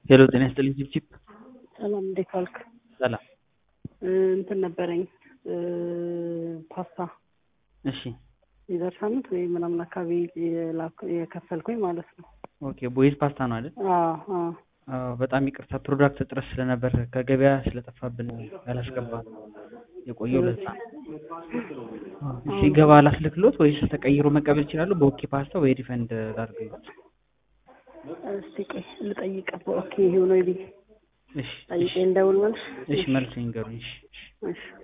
ሄሎ ጤና ይስጥልኝ ቺፕቺፕ ሰላም እንዴት ዋልክ? ሰላም እንትን ነበረኝ ፓስታ እሺ የዛሬ ሳምንት ወይ ምናምን አካባቢ የላክ- የከፈልኩኝ ማለት ነው። ኦኬ ቦይዝ ፓስታ ነው አይደል አዎ አዎ አዎ በጣም ይቅርታ ፕሮዳክት እጥረት ስለነበር ከገበያ ስለጠፋብን ያላስገባ የቆየው ለዛ ነው እሺ ሲገባ ላስልክሎት ወይስ ተቀይሮ መቀበል ይችላሉ በኦኬ ፓስታ ወይ ሪፈንድ ላድርግሎት እስቲ ቆይ ልጠይቅ። ኦኬ ይሄው ነው ይሄ እሺ ጠይቄ እንደውል መልስ እሺ መልስ ይንገሩኝ እሺ እሺ እሺ